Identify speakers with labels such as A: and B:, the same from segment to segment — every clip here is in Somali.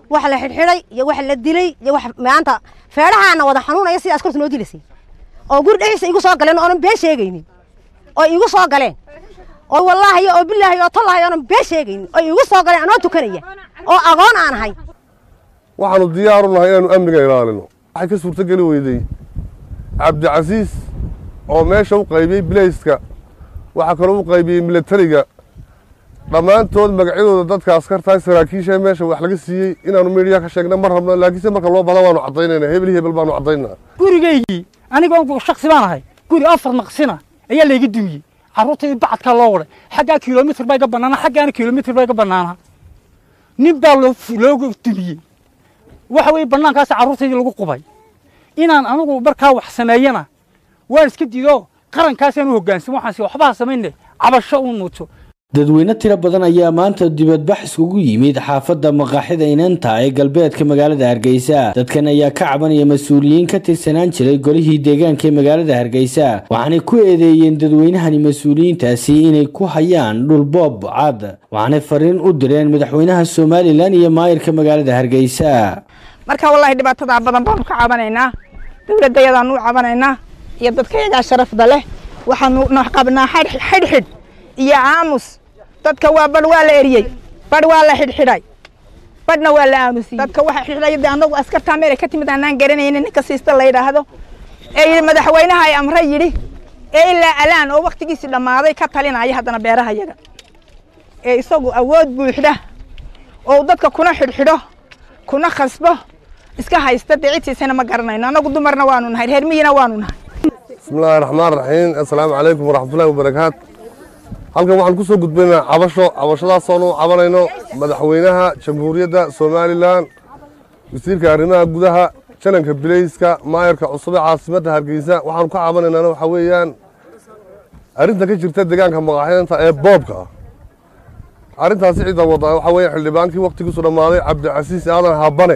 A: wax la xidhxidhay iyo wax la dilay iyo wax maanta feedhahaana wada xanuunaya sida askartu noo dilaysay oo guri dhexdiisa igu soo galeen oonan been sheegaynin oo igu soo galeen oo wallaahi oo bilaahi oo tallahi oonan been sheegaynin oo igu soo galeen anoo tukanaya oo agoon aan ahay
B: waxaanu diyaar u nahay inaanu amniga ilaalino waxay ka suurtogeli weydey cabdicasiis oo meesha u qaybiyey bilayska waxaa kaloo u qaybiyey milatariga dhammaantood magacyadooda dadka askartaa saraakiisha meesha wax laga siiyey inaanu miidhiya ka sheegna ma rabno laakiinse marka loo bada waanu caddaynayna hebel hebel baanu caddaynaa
C: gurigaygii anigoon shaksi baan ahay guri afar maqsina ayaa layga dumiyey carruurtaydi bacadkaa loo waday xaggaa kilomitr baa iga bannaana xaggaana kilomitr baa iga bannaana nin baa looga dumiyey waxa weeye bannaankaas carruurtaydii lagu qubay inaan anigu markaa wax sameeyana waan iska diido qarankaasaan u hoggaansan waxaansi waxbaha samayne cabasho u nuuto
D: dadweyne tiro badan ayaa maanta dibadbax iskugu yimid xaafadda maqaaxida inanta ee galbeedka magaalada hargeysa dadkan ayaa ka cabanaya mas-uuliyiin ka tirsanaan jiray golihii deegaanka ee magaalada hargeysa waxaanay ku eedeeyeen dadweynahani mas-uuliyiintaasi inay ku hayaan dhulboob cad waxaanay fariin u direen madaxweynaha somalilan iyo maayirka magaalada hargeysa
E: marka wallaahi dhibaatadaa badan baanu ka cabanaynaa dowladayadaanu u cabanaynaa iyo dadkayagaa sharafda leh waxaanu qabnaa xidhxidh iyo aamus dadka waa badh waa la eriyey badh waa la xidhxidhay badhna waa la aamusiyey dadka waxa xidhxidhay de annagu askartaa meel ay ka timid aanaan garanaynin ninka siista la yidhaahdo ee yidhi madaxweynaha ay amre yidhi ee ilaa alaan oo waktigiisii dhammaaday ka talinaya haddana beeraha yaga ee isagu awood buuxda oo dadka kuna xidhxidho kuna khasbo iska haysta dee cidtiisana ma garanayno annagu dumarna waanu nahay reer miyina waanu nahay
B: bismillaahi raxmaan raxiim assalaamu calaykum waraxmatullahi wabarakaat halkan waxaan ku soo gudbaynaa cabasho cabashadaasoonu cabanayno madaxweynaha jamhuuriyadda somalilan wasiirka arrimaha gudaha jananka bilayska maayarka cusub ee caasimadda hargeysa waxaanu ka cabanaynaana waxaa weeyaan arrinta ka jirta deegaanka maqaaxidanta ee boobka ah arrintaasi cidda wada waxaa weeye xildhibaankii wakhtigiisu dhammaaday cabdicasiis aadan habane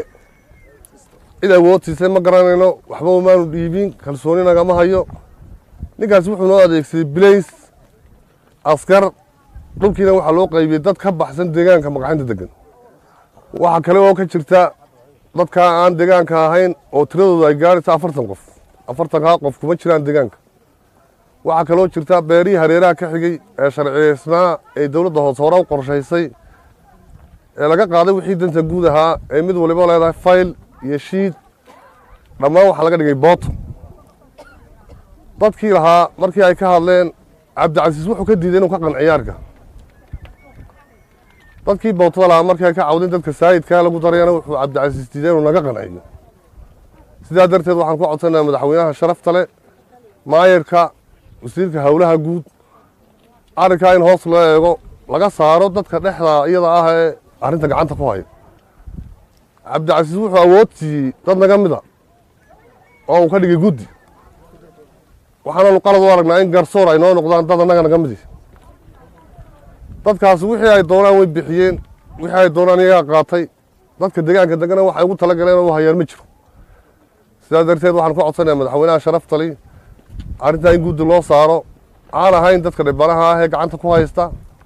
B: cid awood siisay ma garanayno waxba umaanu dhiibin kalsooni nagama hayo ninkaasi wuxuu noo adeegsaday bilays askar dhulkiina waxaa loo qaybiyey dad ka baxsan deegaanka maqaxinta degan waxaa kale oo ka jirta dadkaa aan deegaanka ahayn oo tiradooda ay gaaraysa afartan qof afartankaa qof kuma jiraan deegaanka waxaa kaloo jirta beerihii hareeraha ka xigay ee sharciyeysnaa ee dowladda hoose hore u qorshaysay ee laga qaaday wixii danta guud ahaa ee mid waliba leedahay fayl iyo shiid dhammaan waxaa laga dhigay booto dadkii lahaa markii ay ka hadleen cabdicasiis wuxuu ka diiday inuu ka qanciyaarka dadkii bootada lahaa markii ay ka cawdeen dadka saayidkaa lagu darayana wuxuu cabdicasiis diiday inuu naga qanciyo sidaa darteed waxaan ku codsanayaa madaxweynaha sharafta leh maayarka wasiirka howlaha guud arrinkaa in hoos loo eego laga saaro dadka dhexda iyada ah ee arrinta gacanta ku haya cabdicasiis wuxuu awood siiyey dad naga mida oo uu ka dhigay guddi waxaanaanu qalad u aragnaa in garsoor ay noo noqdaan dad annaga naga midi dadkaasi wixii ay doonaan way bixiyeen wixii ay doonaan iyagaa qaatay dadka deegaanka degana waxay ugu tala galeen oo hayaan ma jiro sidaa darteed waxaan ku codsanayaa madaxweynaha sharaftali arrintaa in guddi loo saaro aan ahayn dadka dhibanaha ah ee gacanta ku haysta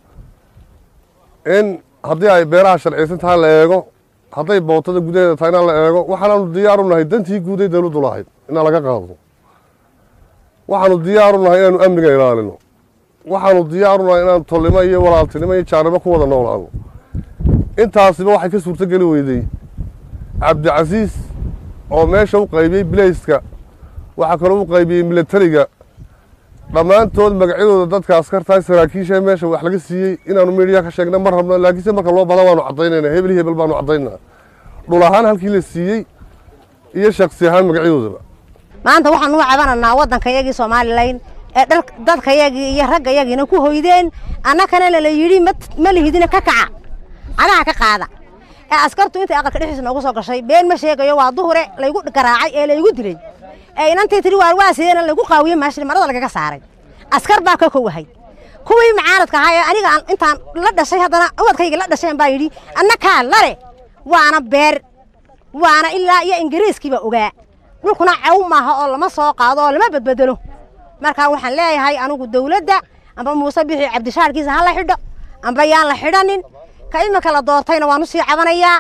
B: in haddii ay beeraha sharciyeysan tahay la eego hadday bootada gudaheeda tahay inaan la eego waxaanaanu diyaar u nahay dantii guuday dowladdu lahayd inaan laga qaado waxaanu diyaar u nahay inaanu amniga ilaalino waxaanu diyaar u nahay inaanu tolnimo iyo walaaltinimo iyo jaarnimo ku wada noolaano intaasiba waxay ka suurtogeli weydey cabdicasiis oo meesha u qaybiyey bilayska waxaa kaloo u qaybiyey milatariga dhammaantood magacyadooda dadka askartaa saraakiisha meesha wax laga siiyey inaanu miidhiya ka sheegna ma rabno laakiinse marka loo bada waanu caddaynayna hebel hebel baanu caddaynaa dhul ahaan halkii la siiyey iyo shaksi ahaan magacyadoodaba
A: maanta waxaan u cabanaynaa waddankayagii somalilan ee dadkayagii iyo raggayagiina ku hoydeen annakana lala yidhi ma lihidina ka kaca cagaha ka qaada ee askartu intay aqalka dhexdiisa noogu soo gashay been ma sheegayo waa duhure laygu garaacay ee laygu dilay ee inantii tiri waar waa sideena lagu qaawiyey maashil marada lagaga saaray askar baa ka kowahay kuwii macaaradka ahaa ee aniga intaan la dhashay haddana ubadkayga la dhasheen baa yidhi annakaa lale waana beer waana ilaa iyo ingiriiskiiba ogaa dhulkuna caw maaha oo lama soo qaado oo lama badbedelo markaa waxaan leeyahay anigu dawladda amba muuse bixi cabdishaarkiisa ha la xidho amba yaan la xidhanin ka iminka la doortayna waan u sii cabanayaa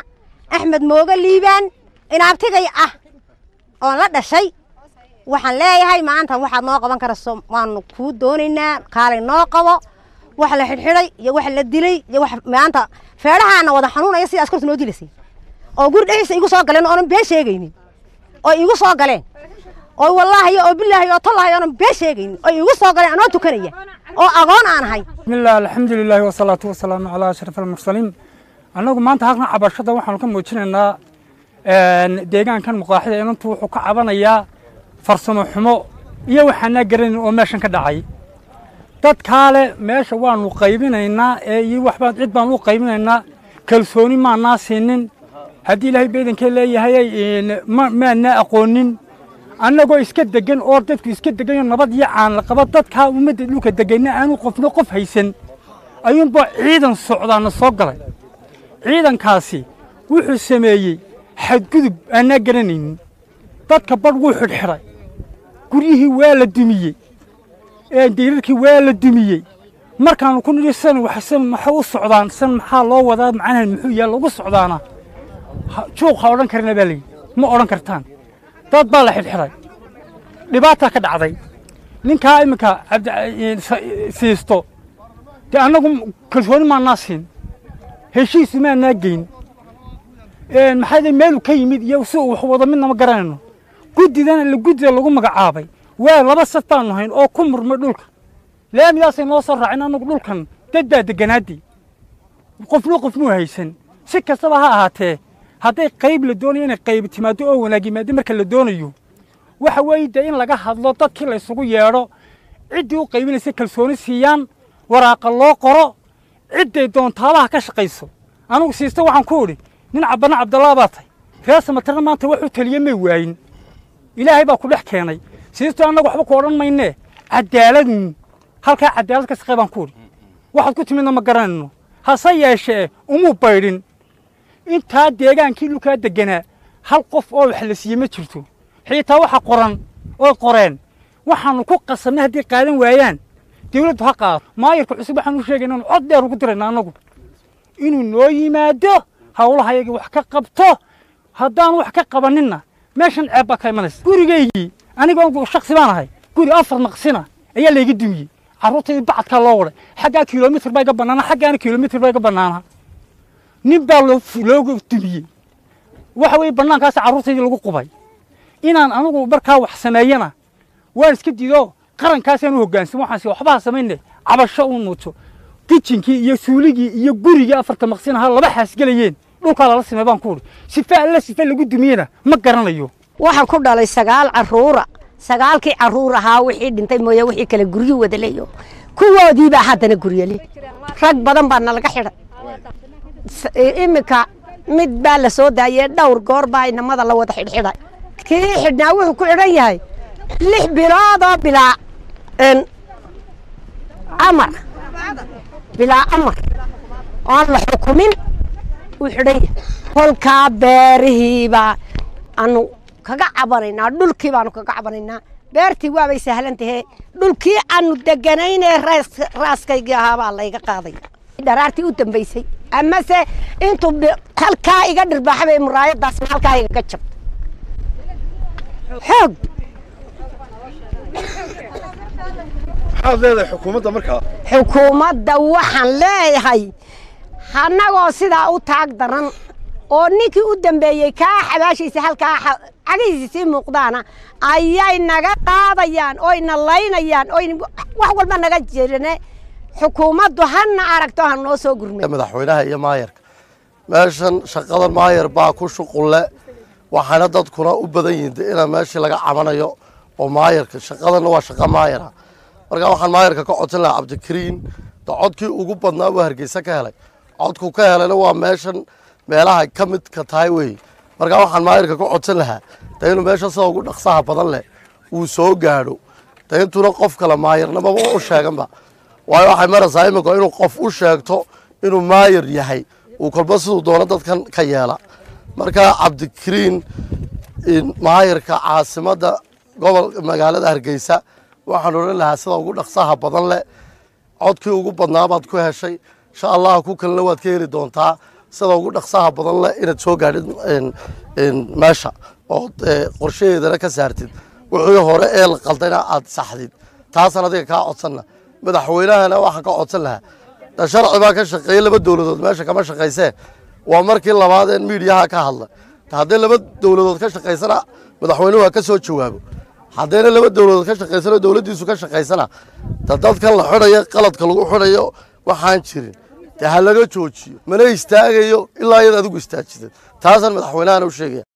A: axmed mooga liibaan inaabtigay ah oon la dhashay waxaan leeyahay maanta waxaad noo qaban karayso waanu kuu doonaynaa kaalay noo qabo wax la xidhxidhay iyo wax la dilay iyo wax maanta feedhahaana wada xanuunaya sida askartu noo dilaysay oo guri dhexdiisa igu soo galeen oonan been sheegaynin oo igu soo galeen oo wallaahi oo bilaahi oo tallahi oonan been sheegaynin oo igu soo galeen anoo tukanaya oo agoon aan ahay
C: بسم الله الحمد لله والصلاة والسلام على أشرف المرسلين annagu maanta halkan cabashada waxaanu ka muujinaynaa deegaankan muqaaxida inantu wuxuu ka cabanayaa farsamo xumo iyo waxaanaa garanin oo meeshan ka dhacay dad kaale meesha waanu qaybinaynaa ee iyo waxbaan cid baan u qaybinaynaa kalsooni maanaa siinin haddii ilaahay beedankee leeyahay ma- maanaa aqoonin annagoo iska degan oo dadku iska degan oo nabad iyo caan la qaba dadkaa ummadda dhulka deganna aanu qofna qof haysan ayuunbaa ciidan socdaana soo galay ciidankaasi wuxuu sameeyey xadgudub aanaa garanaynin dadka badh wuu xidhxidhay guryihii waa la dumiyey diirarkii waa la dumiyey markaanu ku nidhi san waxsan maxay u socdaan san maxaa loo wadaa macnahan muxuu yahay lagu socdaana Ha- juuq ha odhan karina baa layidhi ma odhan kartaan dad baa la xidhxidhay dhibaataa ka dhacday ninkaa iminka cabdi sa- siisto dee annagu kalsooni maanaa siin heshiisu maanaa geyn maxaa dee meelu ka yimid iyo si uu wax wado midnama garanayno guddidana la guddida lagu magacaabay waa laba saf baanu hayn oo ku murmay dhulka laamidaasay noo soo raacin annagu dhulkan dad baa deganaadii qofna qofmuu haysan si kastaba ha ahaatee hadday qayb la doonayo inay qayb timaado oo wanaag yimaado marka la doonayo waxa weeye dee in laga hadlo dadkii la isugu yeedho ciddii u qaybinaysa kalsooni siiyaan waraaqa loo qoro cidday doontaabaha ka shaqayso anugu siista waxaan ku idhi nin cabana cabdallaa baa tahay reer samatarna maanta wax u taliye may waayin ilaahay baa ku dhex keenay siisto annaga waxba ku odhan maynee cadaaladun halkaa cadaalad ka shaqee baan ku idhi waxaad ku timidna ma garanayno hase yeeshee umuu baydhin intaa deegaankii dhulkaa deganaa hal qof oo wax la siiyey ma jirto xiitaa waxa qoran oo qoreen waxaanu ku qasannay haddii qaadan waayaan dawladdu ha qaado maayarka cusub waxaanu sheegay inaanu cod dheer ugu dirayna annagu inuu noo yimaado hawlaha yagii wax ka qabto haddaan wax ka qabaninna meeshan ceeb baa ka imanaysa gurigaygii aniga shaksi baan ahay guri afar maqsina ayaa layga dumiyey carruurtaydii bacadkaa loo waday xaggaa kilomitr baa iga bannaana xaggaana kilomitr baa iga bannaana nin baa loo looga dumiyey waxa weeye bannaankaas carruurtaydii lagu qubay inaan anigu markaa wax sameeyana waan iska diido qarankaasaan u hoggaansan waxaan si waxbaha samayne cabasho u muujo kijinkii iyo suuligii iyo gurigii afarta maqsin ahaa laba xaas gelayeen dhulkaa lala simay baan ku udhi sife alla sife lagu dumiyena ma garanayo
F: waxaan ku dhalay sagaal caruura sagaalkii caruur ahaa wixii dhintay mooye wixii kale guryo wadaleyo kuwoodiibaa haddana guryali rag badan baa nalaga xidhay S- iminka mid baa la soo daayey dhowr goor baa inamada la wada xidhxidhay kii xidhnaa wuxuu ku xidhan yahay lix biloodoo bilaa n amar bilaa amar oon la xukumin uu xidhan yahay kolkaa beerihiibaa anu kaga cabanaynaa dhulkii baanu kaga cabanaynaa beertii waabay sahlan tahee dhulkii aanu deganaynee raas- raaskaygii ahaabaa layga qaadaya dharaartii u dambaysay amase intuu bi- halkaa iga dhirbaaxabay muraayadaasna halkaa igaga jabta xoog
G: maxaad leedahay xukuumadda markaa
F: xukuumadda waxaan leeyahay annagoo sidaa u taag daran oo ninkii u dambeeyey kaa xabaashiisa halkaa xa- cagihiisa sii muuqdaana ayay naga qaadayaan oyna laynayaan oy wax walba naga jirane xukuumaddu hana aragto ha noo soo gurmay
H: madaxweynaha iyo maayarka meeshan shaqadan maayar baa ku shuqulle waxaana dadkuna u badan yihiin de inaa meeshii laga cabanayo oo maayarka shaqadanna waa shaqa maayara marka waxaan maayarka ka codsan lahaa cabdikariin de codkii ugu badnaa uu hargeysa ka helay codku ka helayna waa meeshan meelaha ka midka tahay wey marka waxaan maayarka ka codsan lahaa de inuu meesha sida ugu dhaqsaha badan leh uu soo gaadho de intuuna qof kale maayarnimaba u sheeganba waayo waxay maraysaa iminka inuu qof u sheegto inuu maayar yahay uu kolba siduu doono dadkan ka yeela marka cabdikariin in maayarka caasimadda gobol magaalada hargeysa waxaan odhan lahaa sida ugu dhaqsaha badan leh codkii ugu badnaa baad ku heshay insha allah ku kalena waad ka heli doontaa sida ugu dhaqsaha badan leh inaad soo gaadhid meesha oo qorshaheedana ka saartid wixii hore ee la qaldayna aad saxdid taasaan adiga kaa codsanna madaxweynahana waxaan ka codsan lahaa da sharci baa ka shaqeeyey laba dowladood meesha kama shaqaysee waa markii labaad ee miidiyaha ka hadla haddii laba dowladood ka shaqaysana madaxweynuhu ha ka soo jawaabo haddayna laba dowladood ka shaqaysano dowladdiisu ka shaqaysana da dadkan la xidhayo qaladka lagu xidhayo waxaan jirin dee ha laga joojiyo mana istaagayo ilaa iyad adigu istaajidid taasaan madaxweynahana u sheegaya